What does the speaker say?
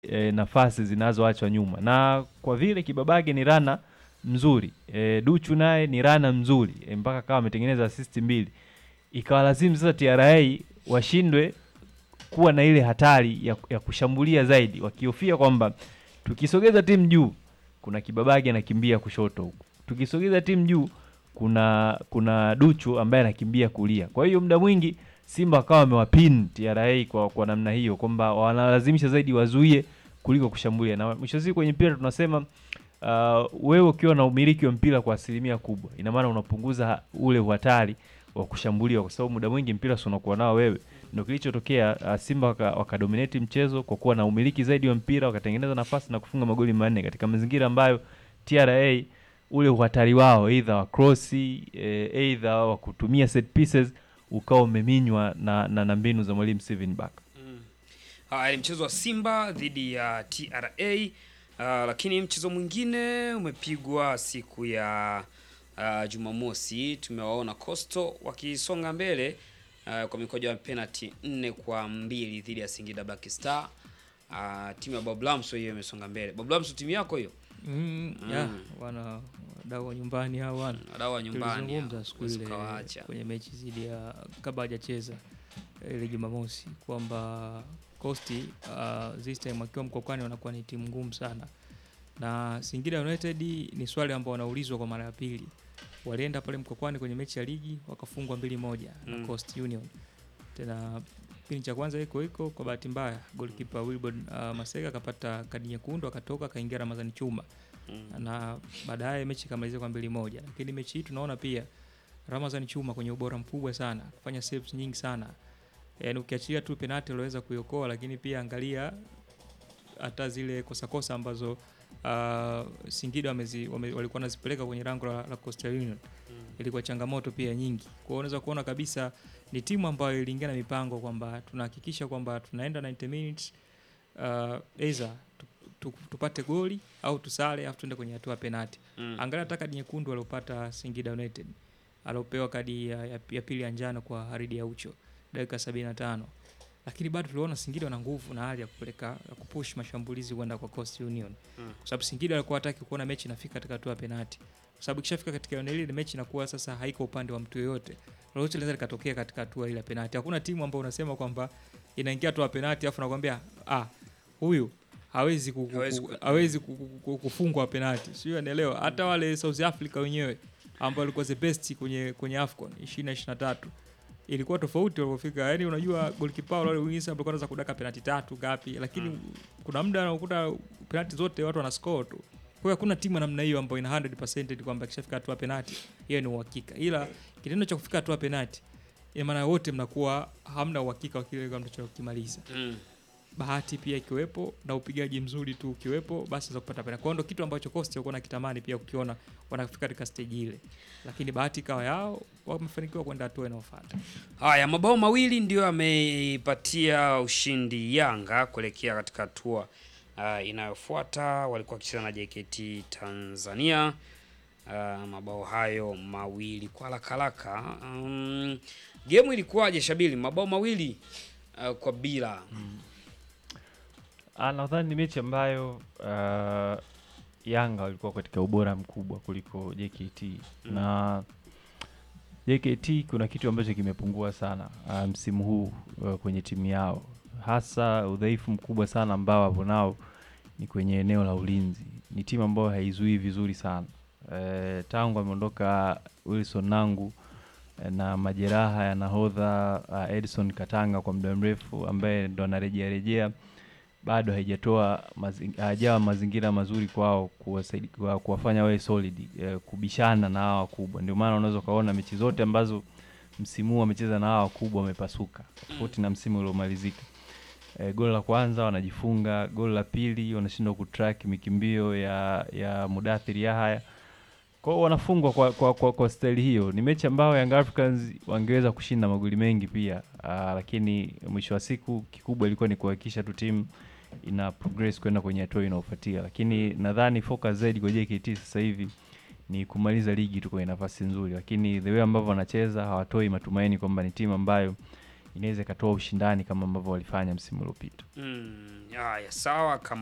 e, nafasi zinazoachwa nyuma, na kwa vile Kibabage ni rana mzuri e, Duchu naye ni rana mzuri e, mpaka kawa ametengeneza assist mbili, ikawa lazimu sasa TRA washindwe kuwa na ile hatari ya, ya kushambulia zaidi, wakihofia kwamba tukisogeza timu juu kuna Kibabage anakimbia kushoto huku, tukisogeza timu juu kuna kuna Duchu ambaye anakimbia kulia. Kwa hiyo muda mwingi Simba wakawa wamewapin TRA kwa, kwa namna hiyo kwamba wanalazimisha zaidi wazuie kuliko kushambulia, na mwisho wa siku kwenye mpira tunasema uh, wewe ukiwa na umiliki wa mpira kwa asilimia kubwa, ina maana unapunguza ule uhatari wa kushambuliwa, kwa sababu muda mwingi mpira si unakuwa nao wewe. Ndio kilichotokea. Uh, Simba waka, wakadominate mchezo kwa kuwa na umiliki zaidi wa mpira, wakatengeneza nafasi na kufunga magoli manne katika mazingira ambayo TRA ule uhatari wao either wa cross eh, either wa kutumia set pieces ukawa umeminywa na, na, na mbinu za mwalimu Steven Barker. Haya ni mchezo wa Simba dhidi ya TRA. Uh, lakini mchezo mwingine umepigwa siku ya uh, Jumamosi. Tumewaona Coastal wakisonga mbele uh, kwa mikojo ya penalty nne kwa mbili dhidi ya Singida Black Star. Uh, timu ya Bob Lamso hiyo imesonga mbele. Bob Lamso timu yako hiyo? Mm, yeah, wana wadau wa nyumbani hao wana Wadau wa nyumbani tulizungumza hao, siku huwezi ile ukawaacha. kwenye mechi dhidi ya kabla hajacheza ile Jumamosi kwamba Costi uh, this time wakiwa mkokwani wanakuwa ni timu ngumu sana, na Singida United ni swali ambao wanaulizwa kwa mara ya pili. Walienda pale mkokwani kwenye mechi ya ligi wakafungwa mbili moja Mm. na Coast Union. Tena kipindi cha kwanza iko iko, kwa bahati mbaya goalkeeper Wilbon uh, Maseka akapata kadi nyekundu akatoka akaingia Ramadhani Chuma Mm. na baadaye mechi ikamalizika kwa mbili moja, lakini mechi hii tunaona pia Ramazan Chuma kwenye ubora mkubwa sana, kufanya saves nyingi sana, yaani ukiachilia tu penalti aliweza kuiokoa, lakini pia angalia hata zile kosakosa ambazo uh, Singida wamezi, wame, walikuwa wanazipeleka kwenye rango la, la Coastal Union ilikuwa changamoto pia nyingi. Kwa hiyo unaweza kuona kabisa ni timu ambayo iliingia na mipango kwamba tunahakikisha kwamba tunaenda 90 minutes uh, either tu, tu, tupate goli au tusale afu tuende kwenye hatua ya penalti. Mm. Angalia hata kadi nyekundu aliopata Singida United aliopewa kadi ya, ya, ya pili ya njano kwa Haridi ya Ucho dakika 75, lakini bado tuliona Singida wana nguvu na hali ya kupeleka ya kupush mashambulizi kwenda kwa Coast Union Mm. kwa sababu Singida alikuwa hataki kuona mechi inafika katika hatua ya penalti, kwa sababu ikishafika katika eneo hili mechi inakuwa sasa haiko upande wa mtu yoyote, lolote linaweza likatokea katika hatua ile ya penalti. Hakuna timu ambayo unasema kwamba inaingia hatua ya penalti afu nakwambia ah, huyu hawezi ku- ku- Hawezi ku- ku- hawezi ku- ku- ku- kufungwa penalti, sio? Unaelewa? Hata wale South Africa wenyewe ambao walikuwa the best kwenye kwenye AFCON 2023 ilikuwa tofauti walipofika. Yani unajua goalkeeper wale wengine ambao wanaweza kudaka penalti tatu ngapi, lakini kuna muda anakuta penalti zote watu wana score tu. Kwa hiyo hakuna timu ya namna hiyo ambayo ina 100% kwamba ikishafika hatua ya penalti hiyo ni uhakika, ila kitendo cha kufika hatua ya penalti ina maana wote mnakuwa hamna uhakika wa kile mnachokimaliza Mm. bahati pia ikiwepo na upigaji mzuri tu ukiwepo, basi za kupata penalti. Kwa hiyo ndo kitu ambacho Costa walikuwa nakitamani pia ukiona wanafika katika stage ile, lakini bahati ikawa yao, wamefanikiwa kwenda hatua inayofuata. Haya, mabao mawili ndio ameipatia ushindi Yanga kuelekea katika hatua uh, inayofuata. Walikuwa wakicheza na JKT Tanzania. Uh, mabao hayo mawili kwa haraka haraka. Um, gemu ilikuwaje Shabili? Mabao mawili uh, kwa bila. Ah, nadhani ni mechi ambayo uh, Yanga walikuwa katika ubora mkubwa kuliko JKT Mm. na JKT kuna kitu ambacho kimepungua sana uh, msimu huu uh, kwenye timu yao, hasa udhaifu mkubwa sana ambao wapo nao ni kwenye eneo la ulinzi. Ni timu ambayo haizuii vizuri sana uh, tangu ameondoka Wilson Nangu eh, na majeraha ya nahodha uh, Edson Katanga kwa muda mrefu ambaye ndo anarejea rejea bado haijatoa mazi- hajawa mazingira mazuri kwao kuwasaidi- kuwa- kuwafanya wawe solid eh, kubishana na hawa wakubwa. Ndio maana unaweza ukaona mechi zote ambazo msimu huu wamecheza na hawa wakubwa wamepasuka, tofauti na msimu uliomalizika. E, goli la kwanza wanajifunga, goli la pili wanashindwa kutrack mikimbio ya ya Mudathiri Yahaya. Kwa hiyo wanafungwa kwa, kwa, kwa, kwa staili hiyo. Ni mechi ambayo Young Africans wangeweza kushinda magoli mengi pia aa, lakini mwisho wa siku kikubwa ilikuwa ni kuhakikisha tu timu ina progress kwenda kwenye hatua inayofuatia, lakini nadhani focus zaidi kwa JKT sasa hivi ni kumaliza ligi tu kwenye nafasi nzuri, lakini the way ambavyo wanacheza hawatoi matumaini kwamba ni timu ambayo inaweza ikatoa ushindani kama ambavyo walifanya msimu uliopita. Mm, haya sawa kama